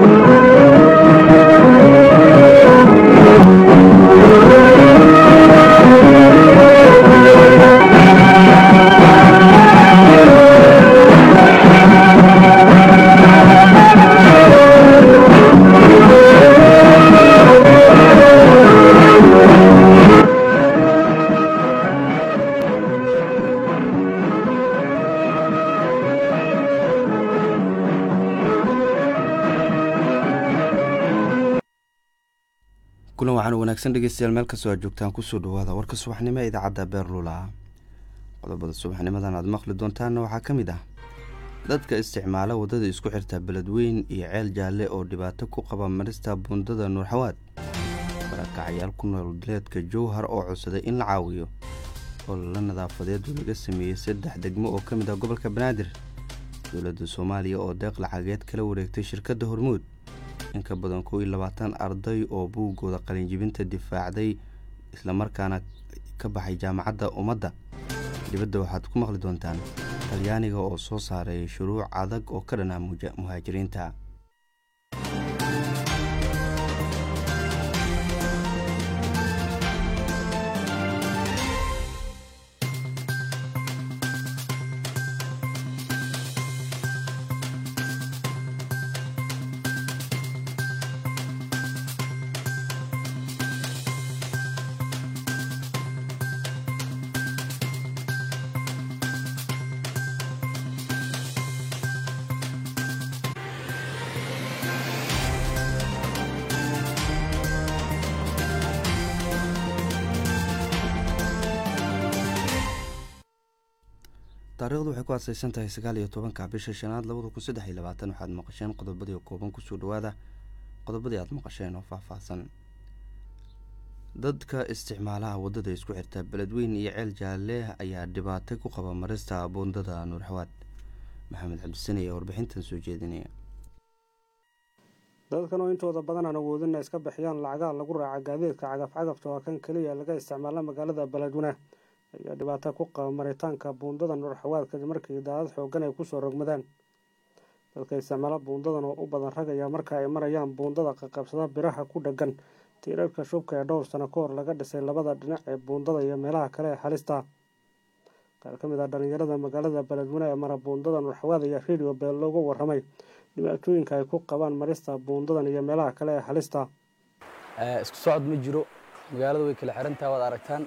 kulan waxaan wanaagsan dhegeystayaal meel kastoo aad joogtaan kusoo dhawaada warka subaxnimo ee idaacadda beerlula qodobada subaxnimadan aad maqli doontaanna waxaa ka mid ah dadka isticmaala waddada isku xirta beledweyn iyo ceel jaalle oo dhibaato ku qaba marista buundada nuurxawaad barakacyaal ku nool duleedka jowhar oo codsaday in la caawiyo olala nadaafadeed oo laga sameeyey saddex degmo oo ka mid ah gobolka banaadir dowladda soomaaliya oo deeq lacageed kala wareegtay shirkadda hormuud in ka badan kow iyo labaatan arday oo buuggooda qalinjibinta difaacday islamarkaana ka baxay jaamacadda ummadda dibadda waxaad ku maqli doontaan talyaaniga oo soo saaray shuruuc adag oo ka dhanaa muhaajiriinta taariikhdu waxay ku aaseysan tahay sagaal iyo tobanka bisha shanaad labada kun saddex iyo labaatan waxaad maqasheen qodobadii kooban kusoo dhawaada qodobadii aad maqasheen oo faahfaahsan dadka isticmaalaha waddada isku xirta beledweyn iyo ceel jaalle ayaa dhibaato ku qaba marista buundada nuurxawaad maxamed cabdisane ayaa warbixintan soo jeedinaya dadkan oo intooda badan aan awoodina iska bixiyaan lacagaha lagu raaca gaadiidka cagaf-cagafta oo kan keliya laga isticmaala magaalada beledweyne ayaa dhibaato ku qaba maritaanka buundada nuurxawaad kadib markii daadad xoogan ay kusoo rogmadaan dadka isticmaala buundadan oo u badan rag ayaa marka ay marayaan buundada qaqabsada biraha ku dheggan tiirarka shubka ee dhowr sano ka hor laga dhisay labada dhinac ee buundada iyo meelaha kale ee halista qaar ka mid ah dhalinyarada magaalada beledweyne ee mara buundada nuurxawaad ayaa radio beel loogu waramay dhibaatooyinka ay ku qabaan marista buundadan iyo meelaha kale ee halista isku socod ma jiro magaalada way kala xirantaha waad aragtaan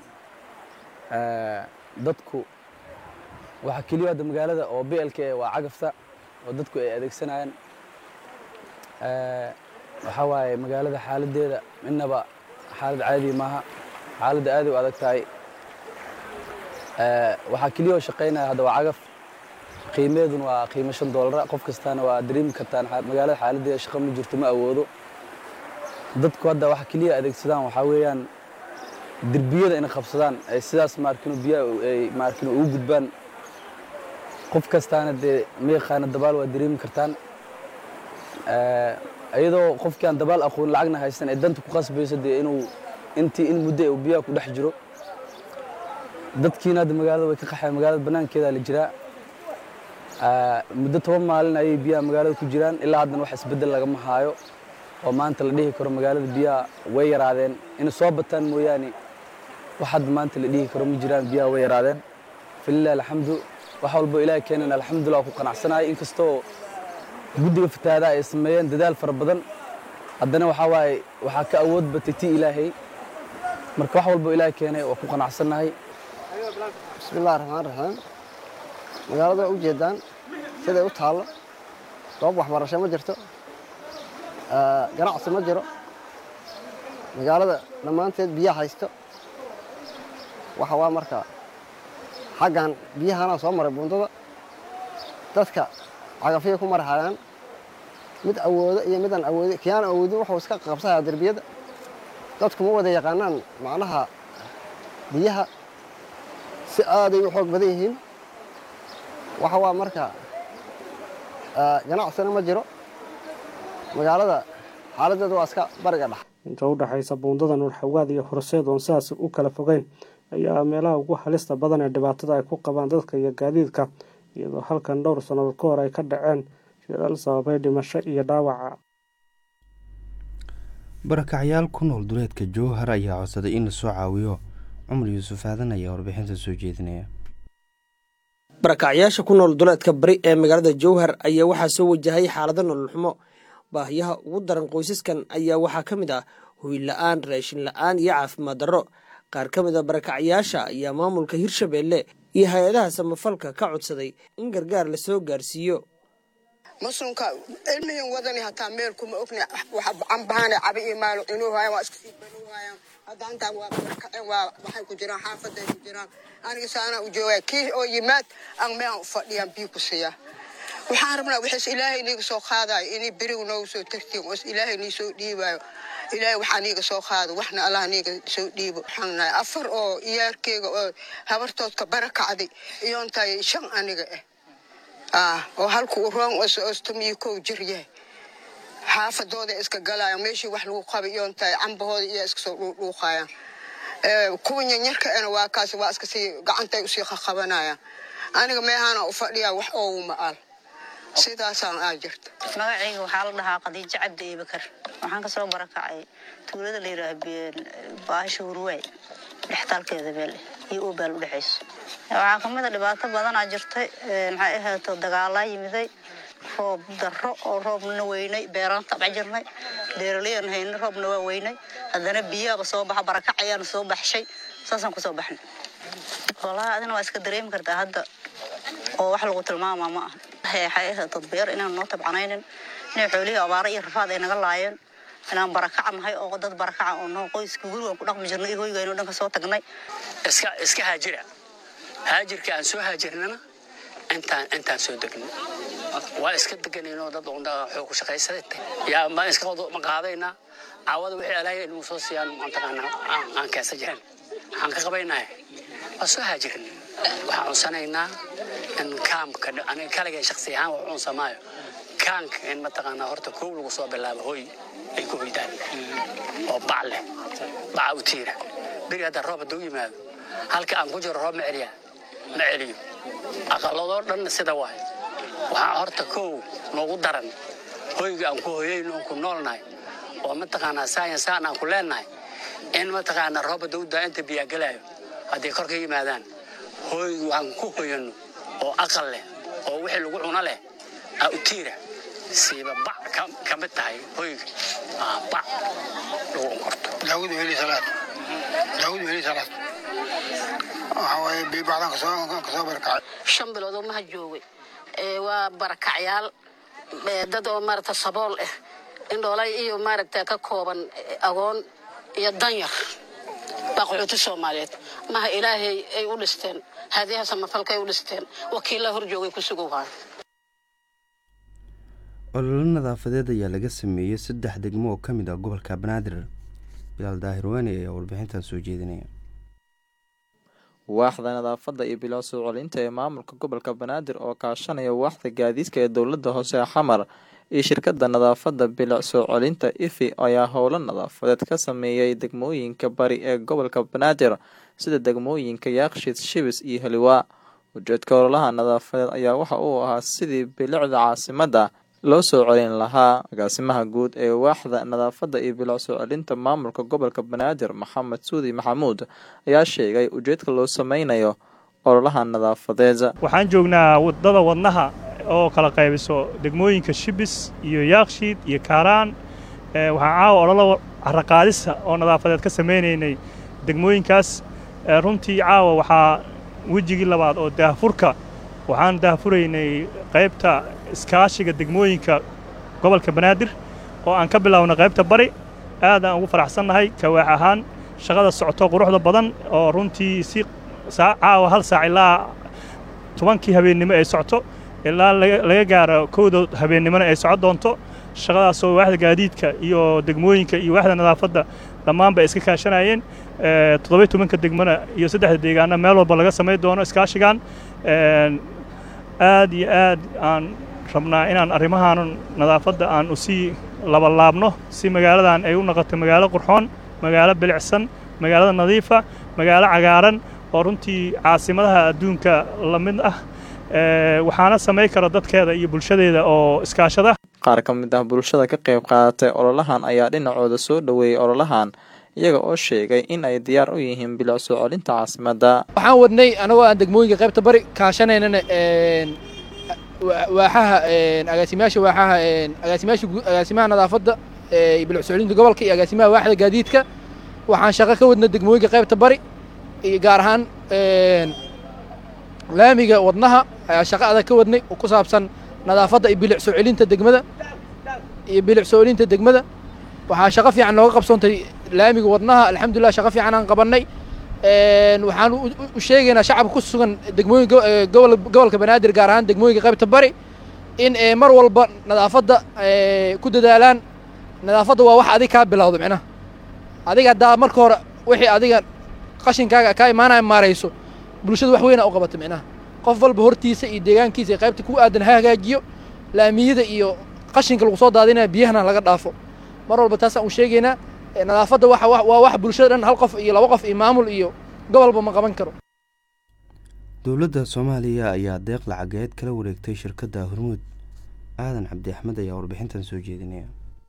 dadku waxaa keliya hadda magaalada oo blka waa cagafta oo dadku ay adeegsanayaan waxaa waaye magaalada xaaladeeda midnaba xaalad caadi maaha xaaladda aaday u adag tahay waxaa keliya oo shaqaynaya hadda waa cagaf qiimeedun waa qiimo shan doolara qof kastaana waa dareemi kartaan magaalada xaaladeeda shaqo ma jirto ma awoodo dadku hadda waxa keliya adeegsadaan waxaa weeyaan derbiyada inay qabsadaan ay sidaas maarkino biyaha ay maarkino ugu gudbaan qof kastaana dee ma yaqaana dabaal waa dareemi kartaan iyadoo qofkii aan dabaal aqoon lacagna haysan ay danta ku qasbayso dee inuu intii in muddo uu biyaha ku dhex jiro dadkiina hadda magaalada way ka qaxeen magaalada banaankeeda la jiraa muddo toban maalin ayay biyaha magaalada ku jiraan ilaa haddana wax isbeddel lagama haayo oo maanta la dhihi karo magaalada biyaha way yaraadeen inay soo bataan mooyaane wax hadda maanta la dhihi karo ma jiraan biyaha way yaraadeen falilah alxamdu wax walbo ilaahay keenan alxamdulillah ku qanacsanahay inkastoo guddiga fatahaada ay sameeyeen dadaal fara badan haddana waxaa waaye waxaa ka awood batay ti ilaahay marka wax walbo ilaahay keenay waa ku qanacsannahay bismillahi raxmaan raxiim magaalada waa u jeedaan siday u taallo goob waxbarasho ma jirto ganacsi ma jiro magaalada dhammaanteed biyaha haysto waxa waa marka xaggan biyahanaa soo maray buundada dadka cagafyay ku marhayaan mid awoodo iyo midaan awoodi kiyaan awoodin wuxuu iska qabsayaa derbiyada dadku ma wada yaqaanaan macnaha biyaha si aaday u xoog badan yihiin waxa waa marka ganacsina ma jiro magaalada xaaladeedu waa iska bariga dhex inta u dhexaysa buundada nuurxawaad iyo horseed oon sidaas u kala fogeyn ayaa meelaha ugu halista badan ee dhibaatada ay ku qabaan dadka iyo gaadiidka iyadoo halkan dhowr sannadood ka hor ay ka dhaceen shilal sababay dhimasho iyo dhaawaca barakacyaal ku nool duleedka jowhar ayaa codsaday in lasoo caawiyo cumar yuusuf aadan ayaa warbixinta soo jeedinaya barakacyaasha ku nool duleedka bari ee magaalada jowhar ayaa waxaa soo wajahay xaalado nolol xumo baahiyaha ugu daran qoysaskan ayaa waxaa ka mid ah hoy la-aan raashin la-aan iyo caafimaad darro qaar ka mid a barakacyaasha ayaa maamulka hirshabeelle iyo hay-adaha samafalka ka codsaday in gargaar lasoo gaarsiiyo masunka ilmihin wadani hataa meel kuma ogna cambahaana cabi iyo maalo inuu hayan waa iska sii banuu hayan hadda intaan waa barakaceen waa waxay ku jiraan xaafaday ku jiraan aniga saanaa u joogaa kii oo yimaad aan meelan u fadhiyaan bii ku siiya waxaan rabnaa wixiis ilaahay niiga soo qaadayo inay berigu noogu soo tagtiin oo ilaahay nii soo dhiibaayo ilaahay waxaa niiga soo qaado waxna allah niiga soo dhiibo waxaan nahay afar oo iyaarkeyga oo habartoodka barakacday iyoontahay shan aniga ah oo halku u roon ostomiyo kow jir yahay xaafadooda iska galayaan meeshii wax lagu qabay iyoontahay cambahooda iyo iska soo dhuuqaayaan kuwa nyanyarka ena waa kaas waa iska sii gacantay usii qaqabanayaan aniga meehaana u fadhiyaa wax oogu ma'al sidaasaan aa jirta magacayga waxaa la dhahaa khadiijo cabdi eebakar waxaan kasoo barakacay tuulada la yidhaah baasha hurwaay dhextaalkeeda beelle iyo oobaal udhexayso waxaa kamid a dhibaato badanaa jirtay maxay ahayto dagaalaa yimiday roob darro oo roobna weynay beeraan tabca jirnay beeralayan haynay roobna waa weynay haddana biyaaba soo baxa barakac ayaana soo baxshay saasaan kusoo baxnay walahi adina waa iska dareemi kartaa hadda oo wax lagu tilmaamaa ma aha waxay ahayto beer inaan noo tabcanaynin inay xoolihii abaara iyo rafaad ay naga laayeen inaan barakaca nahay oo dad barakaca oo noo qoyska gurigaan ku dhaqmi jirnay iyo hoygayno dhan ka soo tagnay iska iska haajira haajirka aan soo haajirnana intaan intaan soo degno waa iska deganayno dad xoog ku shaqaysaday yaa ma iska ma qaadaynaa caawada wixii alaahay inuu soo siiyaan mataqaanaa aan keesa jirin waxaan ka qabaynahay waa soo haajirna waxaan cunsanaynaa in kaamka aniga kaligay shaksi ahaan wax cunsamaayo kaanka in mataqaanaa horta koow lagu soo bilaabo hoy ay ku hoydaan oo bac leh baca u tiira beri hadda roob hadduu yimaado halka aan ku jiro roob ma celiyaa ma celiyo aqaladoo dhanna sida waay waxaa horta kow noogu daran hoyga aan ku hoyayno oon ku noolnahay oo mataqaanaa saayan saan aan ku leennahay in mataqaanaa roob hadduu daa inta biyaa gelaayo hadday kor ka yimaadaan hoyga aan ku hoyanno oo aqal leh oo wixii lagu cuno leh aa u tiira siiba bac ka mid tahay hoyga bac lagu onkorto daawud weli salaad daawud weli salaad waxa waaye biibacdan kasoo barakacay shan bilood oo maha joogay waa barakacyaal dad oo maaragta sabool ah indhoolay iyo maaragta ka kooban agoon iyo danyar baa qaxooti soomaaliyeed maha ilaahay ay u dhisteen haadiyaha samafalkay u dhisteen wakiilla hor joogay ku sugowhaa ololo nadaafadeed ayaa laga sameeyey saddex degmo oo ka mid ah gobolka banaadir bilaal daahir waani ayaa warbixintan soo jeedinaya waaxda nadaafadda iyo bilow soo celinta ee maamulka gobolka banaadir oo kaashanaya waaxda gaadiidka ee dowladda hoose xamar iyo shirkadda nadaafadda bilic soo celinta ifi ayaa howlo nadaafadeed ka sameeyay degmooyinka bari ee gobolka banaadir sida degmooyinka yaaqshid shibis iyo heliwaa ujeedka ololaha nadaafadeed ayaa waxa uu ahaa sidii bilicda caasimadda loo soo celin lahaa agaasimaha guud ee waaxda nadaafadda iyo bilic soo celinta maamulka gobolka banaadir maxamed suudi maxamuud ayaa sheegay ujeedka loo sameynayo ololaha nadaafadeed waxaan joognaa wadada wadnaha oo kala qaybiso degmooyinka shibis iyo yaakshiid iyo kaaraan waxaan caawa ololo caraqaadisa oo nadaafadeed ka samaynaynay degmooyinkaas runtii caawa waxaa wejigii labaad oo daahfurka waxaan daahfuraynay qaybta iskaashiga degmooyinka gobolka banaadir oo aan ka bilownay qaybta bari aadaan ugu faraxsannahay kawaax ahaan shaqada socoto quruxda badan oo runtii si caawa hal saac ilaa tobankii habeennimo ay socto ilaa laga gaaro kowda habeennimona ay socon doonto shaqadaasoo waaxda gaadiidka iyo degmooyinka iyo waaxda nadaafadda dhammaan bay iska kaashanayeen toddobiy tobanka degmona iyo saddexda deegaana meel walba laga samayn doono iskaashigan aad iyo aad aan rabnaa inaan arrimahaan nadaafadda aan usii labalaabno si magaaladan ay u noqoto magaalo qurxoon magaalo bilicsan magaalada nadiifa magaalo cagaaran oo runtii caasimadaha adduunka la mid ah waxaana samayn kara dadkeeda iyo bulshadeeda oo iskaashada qaar ka mid ah bulshada ka qayb qaadatay ololahan ayaa dhinacooda soo dhoweeyey ololahan iyaga oo sheegay in ay diyaar u yihiin bilic soo celinta caasimadda waxaan wadnay anagoo aan degmooyinka qaybta bari kaashanaynana waaxaha agaasimayaasha waaxaha agaasimayaasha agaasimaha nadaafadda bilic soo celinta gobolka iyo agaasimaha waaxda gaadiidka waxaan shaqo ka wadnay degmooyinka qaybta bari iyo gaar ahaan laamiga wadnaha ayaa shaqo adag ka wadnay oo ku saabsan nadaafadda iyo bilic soo celinta degmada iyo bilic soo celinta degmada waxaa shaqo fiican nooga qabsoontay laamiga wadnaha alxamdulilah shaqo fiican aan qabannay waxaan u sheegaynaa shacabka ku sugan degmooyinka gobolka banaadir gaar ahaan degmooyinka qaybta bari in mar walba nadaafadda ku dadaalaan nadaafadda waa wax adig kaa bilowdo micnaha adiga haddaa marka hore wixii adiga qashinkaaga kaa imaanaya maarayso bulshada wax weyna u qabato micnaha qof walba hortiisa iyo deegaankiisa iyo qaybta ku aadan ha hagaajiyo laamiyada iyo qashinka lagu soo daadinaya biyahana laga dhaafo mar walba taasaan u sheegaynaa nadaafadda waa wax bulshada dhan hal qof iyo laba qof iyo maamul iyo gobolba ma qaban karo dowladda soomaaliya ayaa deeq lacageed kala wareegtay shirkadda hormuud aadan cabdi axmed ayaa warbixintan soo jeedinaya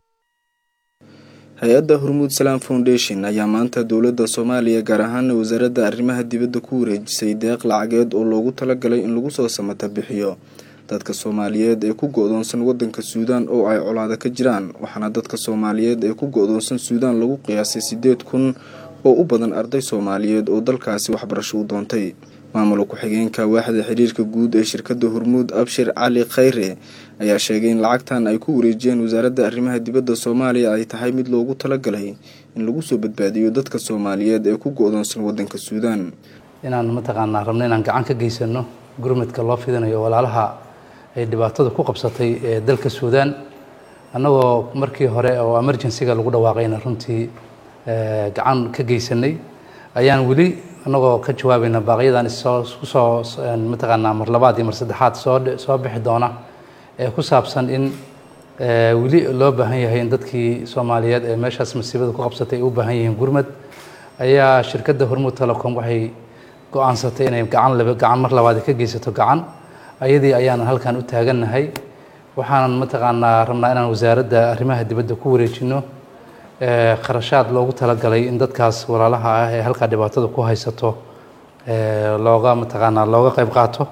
hay-adda hormuud salaam foundation ayaa maanta dowladda soomaaliya gaar ahaana wasaaradda arrimaha dibadda ku wareejisay deeq lacageed oo loogu talagalay in lagu soo samata bixiyo dadka soomaaliyeed ee ku go-doonsan wadanka suudaan oo ay colaada ka jiraan waxaana dadka soomaaliyeed ee ku go-doonsan suudaan lagu qiyaasay siddeed kun oo u badan arday soomaaliyeed oo dalkaasi waxbarasho u doontay maamula ku-xigeenka waaxda xiriirka guud ee shirkadda hormuud abshir cali khayre ayaa sheegay in lacagtan ay ku wareejiyeen wasaaradda arrimaha dibadda soomaaliya ay tahay mid loogu talagalay in lagu soo badbaadiyo dadka soomaaliyeed ee ku go-doonsan wadanka suudaan inaan mataqaanaa rabno inaan gacan ka geysano gurmadka loo fidinayo walaalaha ay dhibaatada ku qabsatay ee dalka suudaan annagoo markii hore oo emergencyga lagu dhawaaqayna runtii gacan ka geysanay ayaan weli annagoo ka jawaabayna baaqyadan issoo kusoo mataqaanaa mar labaad iyo mar saddexaad soo soo bixi doona ee ku saabsan in weli loo baahan yahay in dadkii soomaaliyeed ee meeshaas masiibada ku qabsatay ay u baahan yihiin gurmad ayaa shirkadda hormuud telecom waxay go-aansatay inay gacan laba gacan mar labaad ka geysato gacan ayadii ayaanan halkan u taagannahay waxaanan mataqaanaa rabnaa inaan wasaaradda arrimaha dibadda ku wareejino kharashaad loogu talagalay in dadkaas walaalaha ah ee halkaa dhibaatada ku haysato looga mataqaanaa looga qayb qaato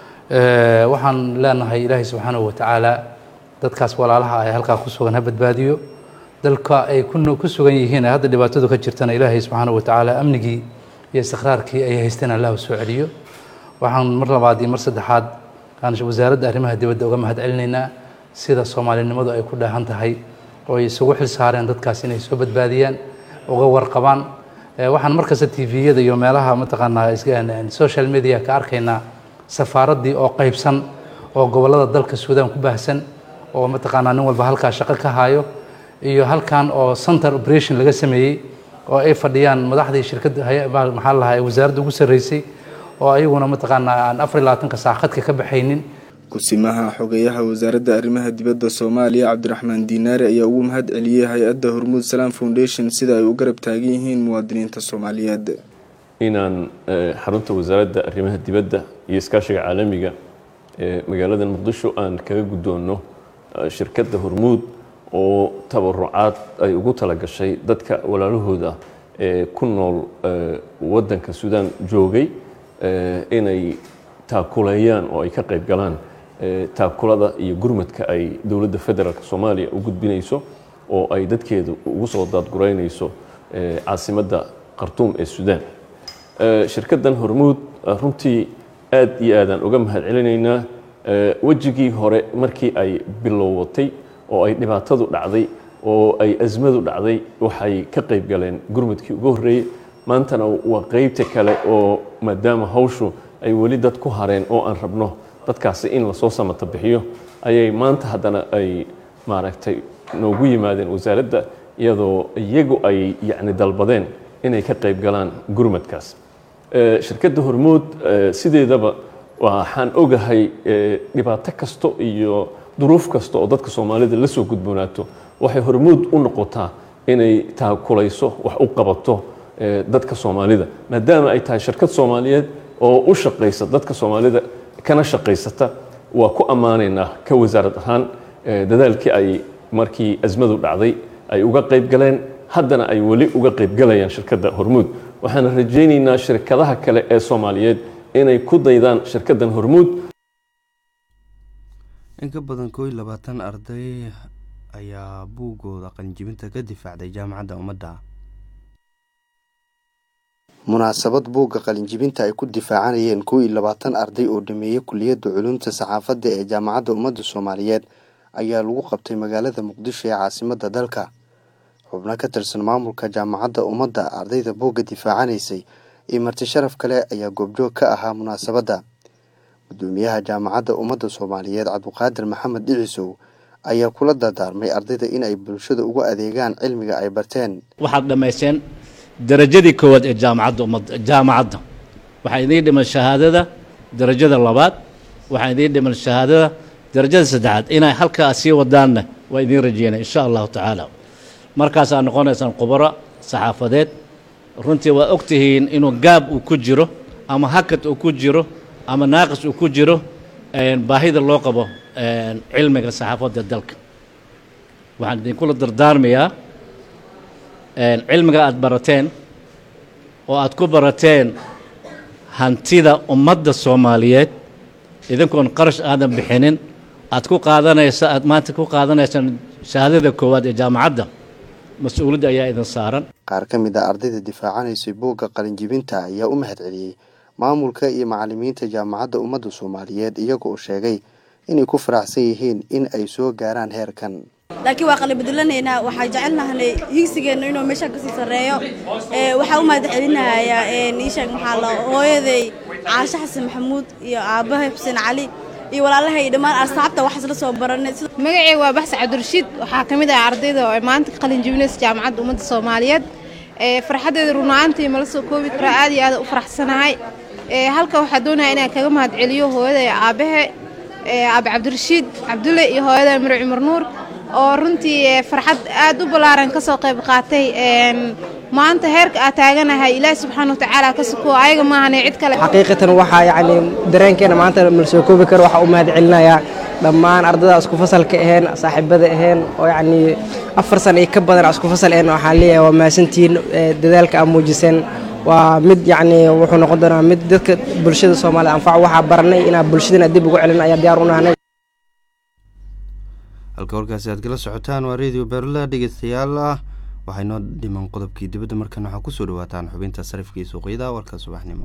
waxaan leenahay ilaahay subxaanahu watacaala dadkaas walaalaha ah ee halkaa ku sugan ha badbaadiyo dalka ay ku sugan yihiin hadda dhibaatadu ka jirtana ilaahay subxaanahu watacaala amnigii iyo istiqraarkii ay haysteen allah soo celiyo waxaan mar labaad iyo mar saddexaad aan wasaaradda arrimaha dibadda uga mahad celinaynaa sida soomaalinimadu ay ku dhaahan tahay oo ay isugu xil saareen dadkaas inay soo badbaadiyaan uga warqabaan waxaan markasta tviyada iyo meelaha mataqaanaa social media ka arkaynaa safaaraddii oo qaybsan oo gobollada dalka suudaan ku baahsan oo mataqaanaa nin walba halkaa shaqo ka hayo iyo halkan oo center operation laga sameeyey oo ay fadhiyaan madaxdii shirkadda maxaa lahaa wasaaradda ugu sarreysay oo ayaguna mataqaanaa aan afar iyo labaatanka saac khadka ka baxaynin ku-simaha xogeyaha wasaaradda arrimaha dibadda soomaaliya cabdiraxmaan diinaare ayaa ugu mahad celiyey hay-adda hormuud salaam foundation sida ay u garab taagan yihiin muwaadiniinta soomaaliyeed inaan xarunta wasaaradda arrimaha dibadda iyo iskaashiga caalamiga ee magaalada muqdisho aan kaga guddoonno shirkadda hormuud oo tabarucaad ay ugu talagashay dadka walaalahooda ee ku nool waddanka suudaan joogay inay taakuleeyaan oo ay ka qayb galaan taakulada iyo gurmadka ay dowladda federaalk soomaaliya u gudbinayso oo ay dadkeedu ugu soo daadguraynayso caasimadda khartuum ee suudaan shirkaddan hormuud runtii aad iyo aadaan uga mahad celinaynaa wejigii hore markii ay bilowatay oo ay dhibaatadu dhacday oo ay asmadu dhacday waxay ka qayb galeen gurmadkii ugu horreeyey maantana waa qeybta kale oo maadaama hawshu ay weli dad ku hareen oo aan rabno dadkaasi in lasoo samata bixiyo ayay maanta haddana ay maaragtay noogu yimaadeen wasaaradda iyadoo iyagu ay yacni dalbadeen inay ka qayb galaan gurmadkaas shirkadda hormuud sideedaba waxaan ogahay dhibaato kasto iyo duruuf kasta oo dadka soomaalida la soo gudboonaato waxay hormuud u noqotaa inay taakulayso wax u qabato dadka soomaalida maadaama ay tahay shirkad soomaaliyeed oo u shaqaysa dadka soomaalida kana shaqaysata waa ku ammaanaynaa ka wasaarad ahaan dadaalkii ay markii asmadu dhacday ay uga qayb galeen haddana ay weli uga qayb galayaan shirkadda hormuud waxaan rajaynaynaa shirkadaha kale ee soomaaliyeed inay ku daydaan shirkaddan hormuud in ka badan koo iyo labaatan arday ayaa buuggooda qalinjibinta ka difaacday jaamacadda ummadda munaasabad buugga qalinjibinta ay ku difaacanayeen koo iyo labaatan arday oo dhameeyey kuliyadda culumta saxaafadda ee jaamacadda ummadda soomaaliyeed ayaa lagu qabtay magaalada muqdisho ee caasimadda dalka xubno ka tirsan maamulka jaamacadda ummadda ardayda buugga difaacanaysay iyo marti sharaf kale ayaa goobjoog ka ahaa munaasabadda gudoomiyaha jaamacadda ummadda soomaaliyeed cabdiqaadir maxamed dhicisow ayaa kula dardaarmay ardayda in ay bulshada ugu adeegaan cilmiga ay barteen waxaad dhammaysteen darajadii koowaad ee jaamacadda ummadda jaamacadda waxaa idiin dhiman shahaadada darajada labaad waxaa idiin dhiman shahaadada darajada saddexaad inay halkaa sii wadaanna waa idiin rajeynaya insha allahu tacaala markaasaa noqonaysaan khubaro saxaafadeed runtii waa og tihiin inuu gaab uu ku jiro ama hakad uu ku jiro ama naaqis uu ku jiro baahida loo qabo cilmiga saxaafadda dalka waxaan idinkula dardaarmayaa cilmiga aada barateen oo aad ku barateen hantida ummadda soomaaliyeed idinkoon qarash aadan bixinin aad ku qaadanaysa aad maanta ku qaadanaysaan shahaadada koowaad ee jaamacadda mas-uuliyadda ayaa idin saaran qaar ka mid a ardayda difaacanaysay buugga qalinjibinta ayaa u mahad celiyey maamulka iyo macalimiinta jaamacadda ummadda soomaaliyeed iyaga oo sheegay inay ku faraxsan yihiin in ay soo gaaraan heerkan laakiin waa qalibadulanaynaa waxaa jecelnahanay higsigeenna inuu meesha kasii sarreeyo waxaa u mahad celinayaa iisheeg maxaa la hooyaday caashe xasan maxamuud iyo aabbahay xuseen cali iyo walaalahay dhammaan asxaabta waxaas la soo baranay magacayga waa baxsa cabdirashiid waxaa ka mid ah ardayda oo maanta ka qalin jebinaysa jaamacadda ummadda soomaaliyeed farxaddeeda runaantii mala soo koobi karaa aad iyo aad u faraxsanahay halka waxaa doonaya inaan kaga mahad celiyo hooyaday aabahe aabe cabdirashiid cabdulle iyo hooyaday miro cumar nuur oo runtii farxad aad u ballaaran ka soo qayb qaatay maanta heerka aad taaganahay ilaahi subxaana watacaala ka suko ayaga maahane cid kale xaqiiqatan waxaa yacni dareenkeena maanta mala soo koobi karo waxaa u mahad celinayaa dhammaan ardada isku fasalka aheen saaxiibada aheen oo yacni afar sana iyo ka badan isku fasal aheen waxaan leeyahay waa mahadsantihiin dadaalka aad muujiseen waa mid yacni wuxuu noqon doonaa mid dadka bulshada soomaalida anfac waxaa baranay inaa bulshadana dib ugu celin ayaa diyaar u nahnay halka warkaasi aad kala socotaan waa radio berla dhegeystayaal ah waxay noo dhiman qodobkii dibadda markan waxaa kusoo dhawaataan xubinta sarifkii suuqyada warka subaxnimo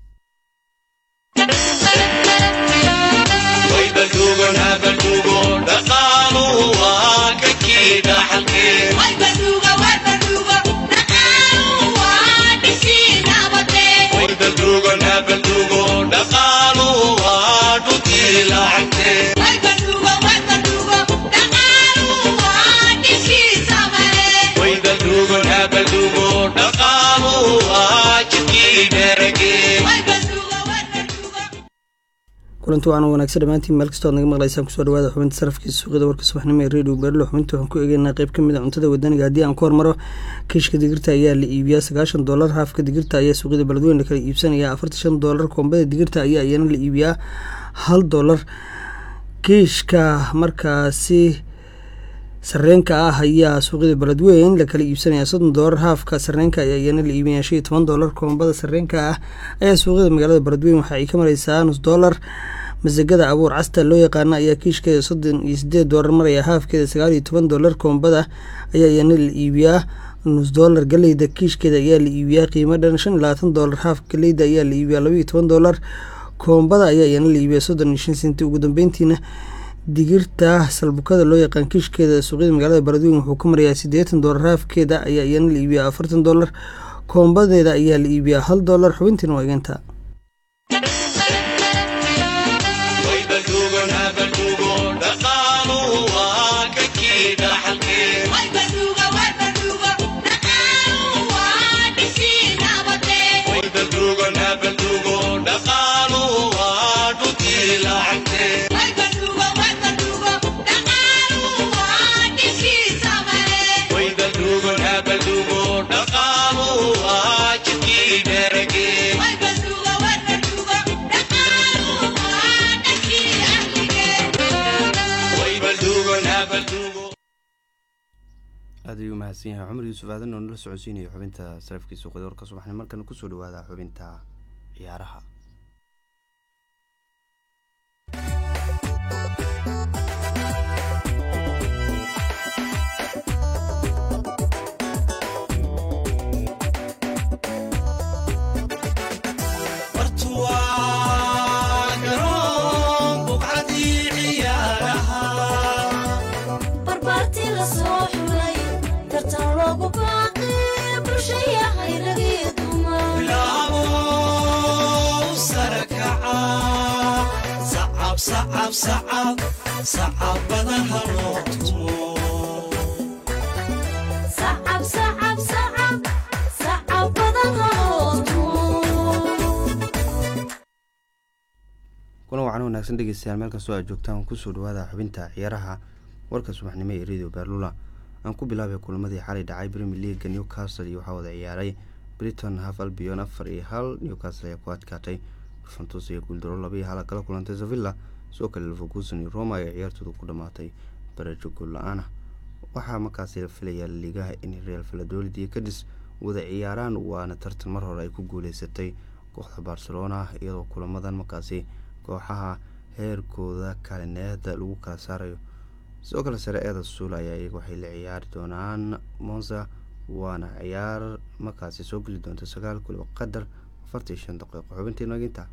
kulanti wacan wanaagsan dhammaantiin meel kastoo ad naga maqlaysaan kusoo dhawaada xubinta sarafkiisa suuqyada warka subaxnimo ee radio berlo xubinta waxaan ku eegeynaa qayb ka mid a cuntada wadaniga haddii aan ku hormaro kiishka digirta ayaa la iibiyaa sagaashan doolar haafka digirta ayaa suuqyada beledweyn la kala iibsanaya afartan shan doolar koombada digirta ayaa iyana la iibiyaa hal doolar kiishka markaasi sarreenka ah ayaa suuqyada beledweyn la kala iibsanaya soddon doolar haafka sarreenka ayaa iyana la iibinaya shan iyo toban doolar koombada sarreenka ah ayaa suuqyada magaalada beledweyn waxa ay ka mareysaa nus doolar masagada abuur casta loo yaqaana ayaa kiishkeeda soddon iyo sideed doolar maraya haafkeeda sagaal iyo toban doolar koombada ayaa iyana la iibiyaa nus doolar galeyda kiishkeeda ayaa la iibiyaa qiimo dhan shan iyo labaatan doolar haaf galeyda ayaa la iibiyaa laba iyo toban doolar koombada ayaa iyana la iibiyaa soddon iyo shan senti ugu dambeyntiina digirta salbukada loo yaqaan kiishkeeda suuqyada magaalada beledweyn wuxuu ka marayaa siddeetan doolar haafkeeda ayaa iyana la iibiyaa afartan doolar koombadeeda ayaa la iibiyaa hal doolar xubintiina waa egeynta aad ayuu mahadsan yahay cumar yuusuf aadan oo nala socodsiinaya xubinta sarafkiisa qoday warka subaxni markana kusoo dhawaada xubinta ciyaaraha sacabadaha loo tumo kulan wacan wanaagsan dhegeystayaal meel kastoo aad joogtaan kusoo dhawaada xubinta ciyaaraha warka subaxnimo ee radio berlula aan ku bilaabay kulamadii xalay dhacay premier leaga newcastle iyo waxaa wada ciyaaray briton haf albion afar iyo hal newcastle ayaa ku adkaatay yuventus iyo guuldaro laba iyo hala kala kulantay sevilla sidoo kale leverkusen iyo roma ayaa ciyaartooda ku dhamaatay barajo gool la-aanah waxaa markaasi la filayaa liigaha in real valadolid iyo kadis wada ciyaaraan waana tartan mar hore ay ku guuleysatay kooxda barcelona iyadoo kulamadan markaasi kooxaha heerkooda kalineeda lagu kala saarayo sidoo kale sare eeda suula ayaa iyaga waxay la ciyaari doonaan monza waana ciyaar markaasi soo geli doonta sagaal kuliba qadar afartan iyo shan daqiiqo xubintii naginta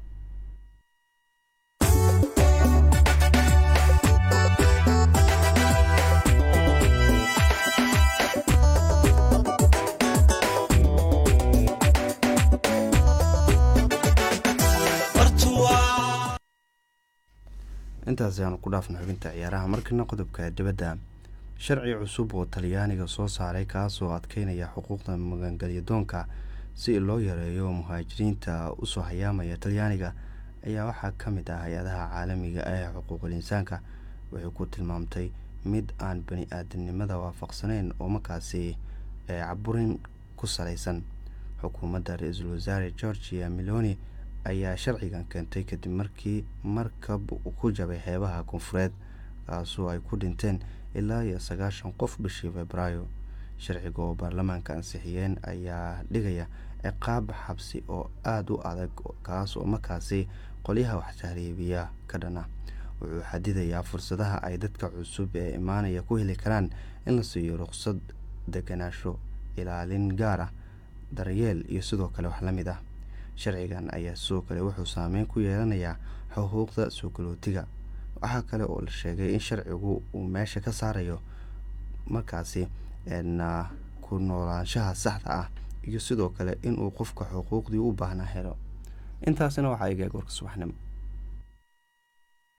intaas ayaanu ku dhaafna xubinta ciyaaraha markana qodobka dibadda sharci cusub oo talyaaniga soo saaray kaasoo adkeynaya xuquuqda magangelyadoonka si loo yareeyo muhaajiriinta usoo hayaamaya talyaaniga ayaa waxaa ka mid ah hay-adaha caalamiga ee xuquuqul insaanka waxay ku tilmaamtay mid aan bani aadamnimada waafaqsaneyn oo markaasi caburin ku salaysan xukuumadda ra-iisul wasaare georgia meloni ayaa sharcigan keentay kadib markii markab ku jabay xeebaha koonfureed kaasoo ay ku dhinteen ilaa iyo sagaashan qof bishii febraayo sharciga oo baarlamaanka ansixiyeen ayaa dhigaya ciqaab xabsi oo aada u adag kaas oo markaasi qolyaha waxtahriibiya ka dhana wuxuu xadidayaa fursadaha ay dadka cusub ee imaanaya ku heli karaan in la siiyo ruqsad deganaasho ilaalin gaar ah daryeel iyo sidoo kale wax la mid ah sharcigan ayaa sidoo kale wuxuu saameyn ku yeelanayaa xuquuqda soo galootiga waxaa kale oo la sheegay in sharcigu uu meesha ka saarayo markaasi na ku noolaanshaha saxda ah iyo sidoo kale inuu qofka xuquuqdii u baahnaa helo intaasina waxaa iga goorka subaxnimo